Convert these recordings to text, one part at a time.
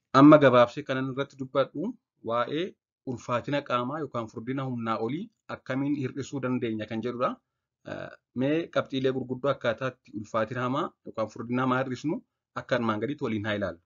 Amma gabaabsee kanan irratti dubbadhu waa'ee ulfaatina qaamaa yookaan furdina humnaa olii akkamiin hir'isuu dandeenya kan jedhudha. Mee qabxiilee gurguddoo akkaataa itti ulfaatina hamaa yookaan furdina hamaa hir'isnu akka armaan gadiitti waliin haa ilaallu.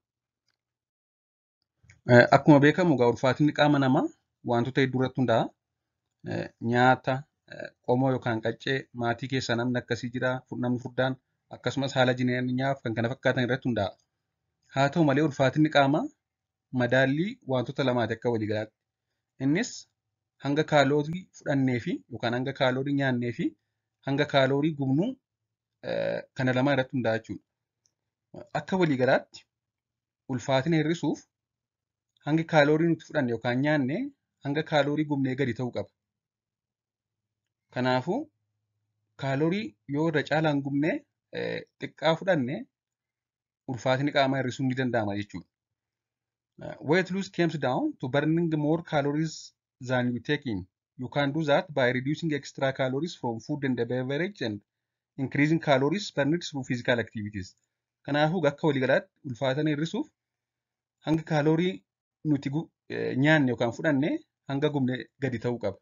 Akkuma beekamu egaa ulfaatinni qaama namaa wantoota hedduu irratti hundaa'a. Nyaata, qomoo yookaan qaccee maatii keessa namni akkasii jira, namni furdaan akkasumas haala jireenyaa fi kan kana fakkaatan irratti hundaa'a. Haa ta'u malee ulfaatinni qaamaa madaallii wantoota lamaati akka waliigalaatti. Innis hanga kaaloorii fudhannee fi yookaan hanga kaaloorii nyaannee fi hanga kaaloorii gubnuu kana lamaan irratti hundaa'a jechuudha. Akka waliigalaatti ulfaatina hir'isuuf hangi kaaloorii nuti fudhanne yookaan nyaanne hanga kaaloorii gubnee gadi ta'uu qaba. Kanaafuu kaaloorii yoo irra caalaan gubnee xiqqaa fudhanne ulfaatinni qaamaa hir'isuun ni danda'ama jechuudha. Weight loss comes down to burning more calories than you take in. You can do that by reducing extra calories from food and beverage and increasing calories burned through physical activities. Kanaafuu akka waliigalaatti ulfaatina hir'isuuf hanga kaaloorii nuti nyaanne yookaan fudhanne hanga gubne gadi ta'uu qaba.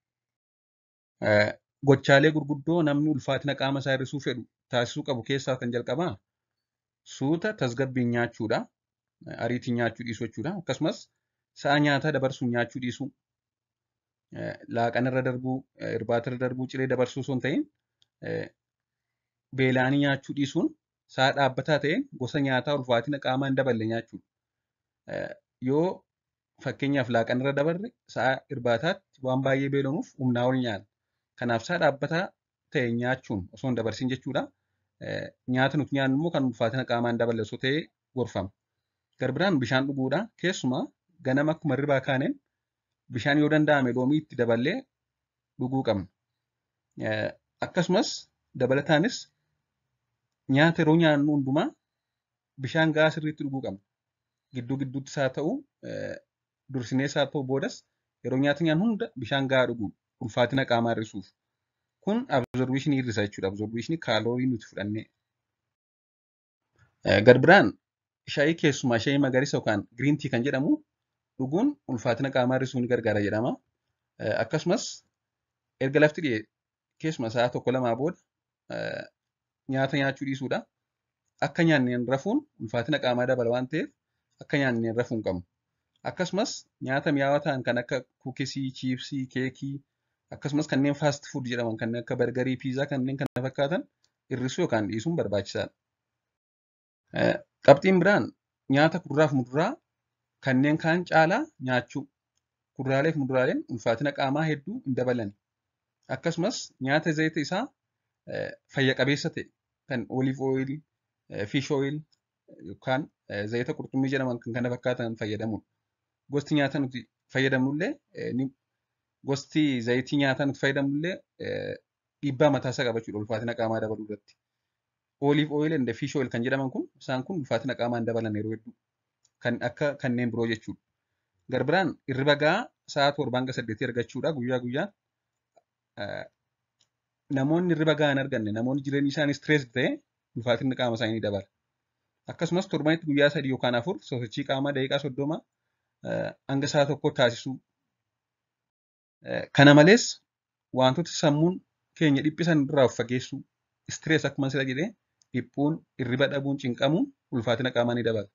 Gochaalee gurguddoo namni ulfaatina qaama isaa hir'isuu fedhu taasisuu qabu keessaa kan jalqabaa suuta tasgabbiin nyaachuudha. Ariitiin nyaachuu dhiisuu jechuudha. Akkasumas sa'a nyaataa dabarsuun nyaachuu dhiisuu. Laaqanarra darbuu, irbaatarra darbuu, ciree dabarsuu osoo hin ta'in beela'anii nyaachuu dhiisuun sa'a dhaabbataa ta'een gosa nyaataa ulfaatina qaamaa hin daballe nyaachuudha. Yoo fakkeenyaaf laaqanarra dabarre sa'a irbaataatti waan baay'ee beelanuuf humnaa ol nyaanna. Kanaaf sa'a dhaabbataa ta'e nyaachuun osoo hin dabarsin jechuudha. Nyaata nuti nyaannu immoo kan ulfaatina qaamaa hin daballe osoo ta'e gorfama. Garbiraan bishaan dhuguudha. Keessumaa ganama akkuma hirribaa kaaneen bishaan yoo danda'ame loomii itti daballee dhuguu qabna. Akkasumas dabalataanis nyaata yeroo nyaannu hundumaa bishaan gahaa sirriitti dhuguu qabna. Gidduu gidduutti isaa ta'u dursinee isaa ta'u boodas yeroo nyaata nyaannu hunda bishaan gahaa dhuguu ulfaatina qaamaa hir'isuuf. Kun absorbiishinii hir'isa jechuudha. Absorbiishinii kaaloorii nuti fudhannee. Garbiraan shaayii keessumaa shaayii magariisa yookaan giriin tii kan jedhamu dhuguun ulfaatina qaamaa hir'isuu ni gargaara jedhama. Akkasumas erga lafti dhi'e keessuma sa'a tokko lamaa booda nyaata nyaachuu dhiisuudha. Akka nyaanneen rafuun ulfaatina qaamaa dabala waan ta'eef akka nyaanneen rafuu hin qabnu. Akkasumas nyaata mi'aawaa ta'an kan akka kuukisii, chiipsii, keekii akkasumas kanneen faast food jedhaman kanneen akka bargarii, piizaa kanneen kana fakkaatan hir'isuu yookaan dhiisuun barbaachisaadha. Qabxiin biraan nyaata kuduraa fi muduraa kanneen kaan caalaa nyaachuu. Kuduraalee fi muduraaleen ulfaatina qaamaa hedduu hin dabalan. Akkasumas nyaata zayita isaa fayya qabeessa ta'e kan olive oil, fish oil yookaan zayita qurxummii jedhaman kan kana fakkaatan fayyadamudha. Gosti nyaata nuti fayyadamnullee gosti zayitii nyaataa nuti fayyadamnullee dhiibbaa mataa isaa qaba jechuudha ulfaatina qaamaa dabaluu irratti. Olive oil and fish oil kan jedhaman kun isaan kun ulfaatina qaamaa hin dabalan yeroo hedduu kan akka kanneen biroo jechuudha. Garbiraan hirriba gahaa sa'a torbaa hanga saddeetii argachuudha guyyaa guyyaan. Namoonni hirriba gahaa hin arganne namoonni jireenyi isaanii stress ta'e ulfaatinni qaama isaanii ni dabala. Akkasumas torbanitti guyyaa sadii yookaan afur sosochii qaamaa daqiiqaa soddoma hanga sa'a tokko taasisuu. Kana malees wantoota sammuun keenya dhiphisan irraa of fageessuu. Stress akkuma sila jedhee dhiphuun, hirriba dhabuun, cinqamuun ulfaatina qaamaa ni dabala.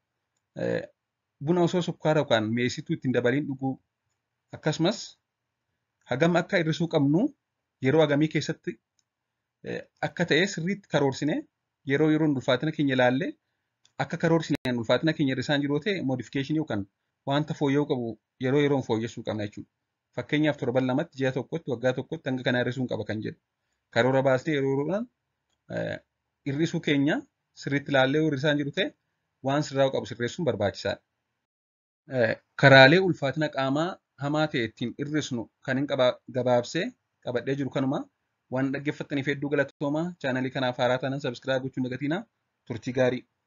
Buna osoo sukkaara yookaan mi'eessituu ittiin dabaliin dhuguu akkasumas hagam akka hir'isuu qabnu yeroo hagamii keessatti akka ta'e sirriitti karoorsinee yeroo yeroon ulfaatina keenya ilaallee akka karoorsineen ulfaatina keenya hir'isaan jiru ta'e moodifikeeshinii yookaan wanta fooyya'uu qabu yeroo yeroon fooyyessuu qabna jechuudha. Fakkeenyaaf torban lamatti ji'a tokkotti waggaa tokkotti hanga kana hir'isuun qaba kan jedhu. Karoora baasnee yeroo yeroodhaan hir'isuu keenya sirriitti ilaallee yoo hir'isaan jiru ta'e waan sirraa'uu qabu sirreessuun barbaachisaadha. Karaalee ulfaatina qaamaa hamaa ta'e ittiin hir'isnu kan hin gabaabsee qabadhee jiru kanuma waan dhaggeeffattaniif hedduu galatoomaa chaanalii kanaaf haaraa taanaan sabiskiraayib gochuun dagatinaa turtii gaarii.